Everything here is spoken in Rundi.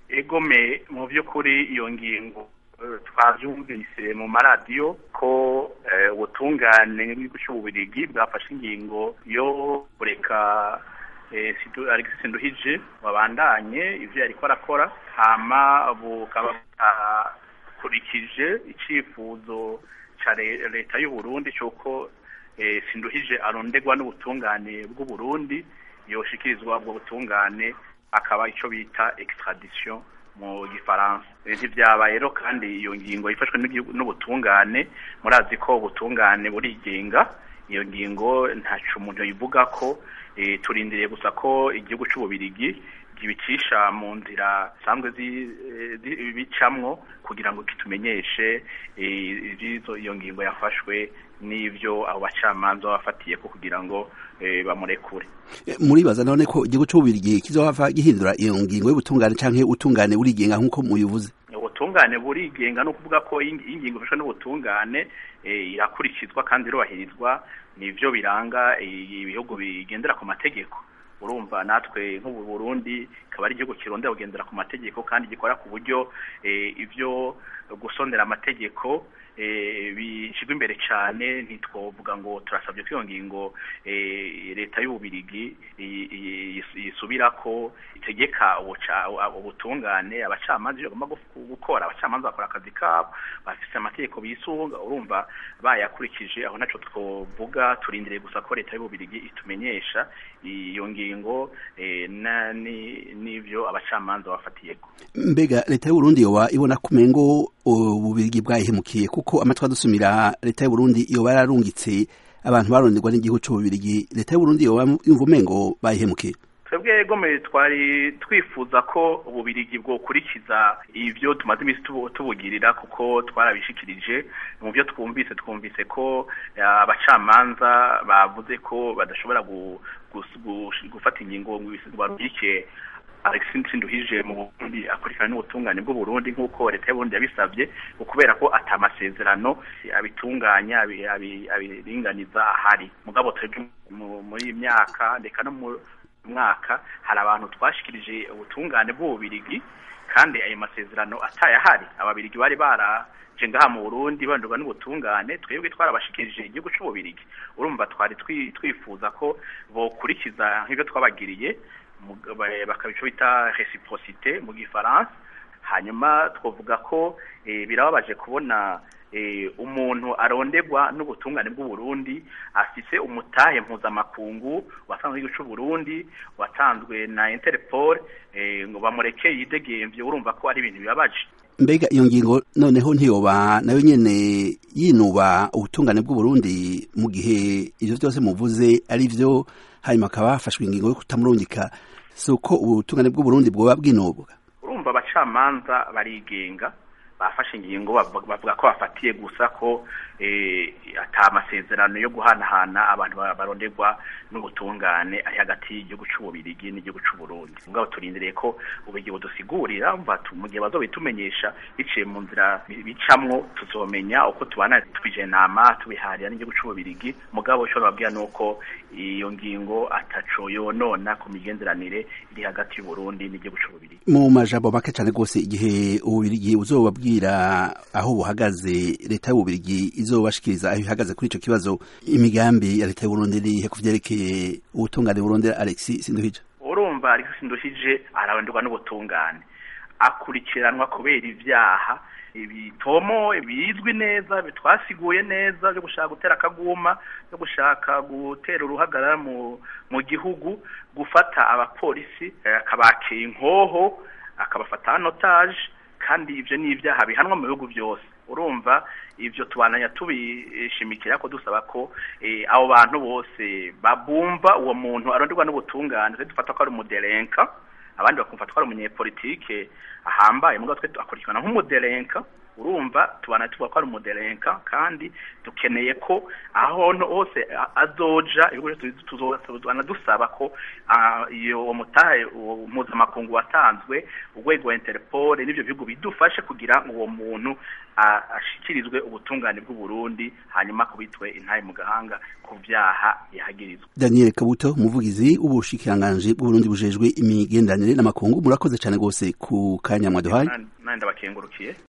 egome mu by'ukuri iyo ngingo twabyumvise mu maradiyo ko ubutungane bw'ububirigi bwafashe ingingo yo kureka Alexis Nduhije wabandanye ivyo yariko arakora hama bukaba bwakurikije icifuzo ca leta y'u Burundi c'uko Sinduhije arondegwa n'ubutungane bw'u Burundi yoshikirizwa ubwo butungane akaba ico bita extradition mu gifaransa ntivyabaye rero kandi iyo ngingo yifashwe n'ubutungane murazi ko ubutungane burigenga iyo ngingo ntaco umuntu yivuga ko turindiriye gusa ko igihugu c'ububirigi gibicisha mu nzira zisanzwe bicamwo kugira ngo kitumenyeshe iyo ngingo yafashwe n'ivyo abo bacamanza bafatiye ko kugira ngo bamurekure muribaza none ko igihugu c'ububirigi kizohava gihindura iyo ngingo y'ubutungane canke ubutungane burigenga nk'uko mubivuze ubutungane burigenga no kuvuga ko ingingo ifashwe n'ubutungane irakurikizwa kandi irubahirizwa nivyo biranga ibihugu bigendera ku mategeko urumva natwe nk'ubu Burundi kaba ari igihugu kirondera kugendera ku mategeko kandi gikora ku buryo ivyo gusondera amategeko bishyirwa imbere cyane ntitwovuga ngo turasabye ko iyo ngingo leta y'ububirigi yisubira ko itegeka ubutungane abacamanza ibyo bagomba gukora abacamanza bakora akazi kabo bafite amategeko bisunga urumva bayakurikije aho nacyo twovuga turindiriye gusa ko leta y'ububirigi itumenyesha iyo ngingo n'ibyo abacamanza bafatiyeko mbega leta y'uburundi yoba ibona kumengo ububirigi bwayihemukiye kuko amatwi adusumira leta y'uburundi yoba yararungitse abantu baronderwa n'igihugu c'ububirigi leta y'uburundi yoba yumva umengo bayihemukiye twebwe gome twari twifuza ko ububirigi bwokurikiza ivyo tumaze imisi tubugirira kuko twarabishikirije mu byo twumvise twumvise ko abacamanza bavuze ko badashobora gufata ingingo ngo barungike Alexis Nduhije mu Burundi akurikirana n'ubutungane bw'u Burundi nk'uko leta y'Uburundi yabisabye kubera ko atamasezerano abitunganya abiringaniza ahari mugabo twebwe muri iyi myaka ndeka no mu mwaka hari abantu twashikirije ubutungane bw'ububirigi kandi ayo masezerano atayahari ababirigi bari baraje ngaha mu Burundi bandurwa n'ubutungane twebwe twarabashikirije igihugu c'ububirigi urumva twari twifuza ko bokurikiza nk'ibyo twabagiriye bakabico bita reciprocité mu gifaransa hanyuma twavuga ko birababaje kubona umuntu arondegwa n'ubutungane bw'u Burundi afise umutahe mpuzamakungu wasanzwe igihugu c'u Burundi watanzwe na Interpol ngo bamureke yidegemvye urumva ko ari ibintu bibabaje mbega iyo ngingo noneho ntiyoba nayo nyene yinuba ubutungane bw'u Burundi mu gihe ivyo vyose muvuze ari vyo hanyuma akaba hafashwe ingingo yo kutamurungika si uko ubutungane bw'u Burundi bwoba bwinubwa urumva abacamanza barigenga bafashe ingingo bavuga ko bafatiye gusa ko ata amasezerano yo guhanahana abantu baronderwa n'ubutungane ari hagati y'igihugu c'ububirigi n'igihugu c'uburundi mugabo turindiriye ko ububirigi budusigurira mu gihe bazobitumenyesha biciye mu nzira bicamwo tuzomenya uko tubana twije nama tubiharira n'igihugu c'ububirigi mugabo ico babwira nuko iyo ngingo ataco yonona ku migenderanire iri hagati y'uburundi n'igihugu c'ububirigi mu majambo make cane rwose igihe ububirigi buzobabwira aho buhagaze leta y'ububirigi izobashikiriza aho ihagaze kuri ico kibazo imigambi ya leta y'uburundi irihe ku vyerekeye ubutungane burondera Alexis Sinduhije urumva Alexis Sinduhije araronderwa n'ubutungane akurikiranwa kubera ivyaha ibitomo bizwi neza bitwasiguye neza byo gushaka gutera akaguma byo gushaka gutera uruhagarara mu mu gihugu gufata abapolisi akabakira inkoho akabafata anotage kandi ivyo ni ivyaha bihanwa mu bihugu byose urumva ivyo tubananya tubishimikira ko dusaba ko abo bantu bose babumva uwo muntu aronderwa n'ubutungane dufata ko ari umuderenka abandi bakumva ko ari umunyepolitike ahambaye mugabo twe akurikirana nk'umuderenka urumva tubana tuvuga ko ari umuderenka kandi dukeneye ko aho hose azoja tuzana dusaba ko iyo mutahe mpuzamakungu watanzwe urwego rwa interpol n'ibyo bihugu bidufashe kugira ngo uwo muntu ashikirizwe ubutungane bw'uburundi hanyuma kubitwe intahe mu gahanga ku byaha yahagirizwa daniel kabuto umuvugizi w'ubushikiranganji bw'uburundi bujejwe imigenderanire n'amakungu murakoze cyane rwose ku kanya mwaduhaye nandi ndabakengurukiye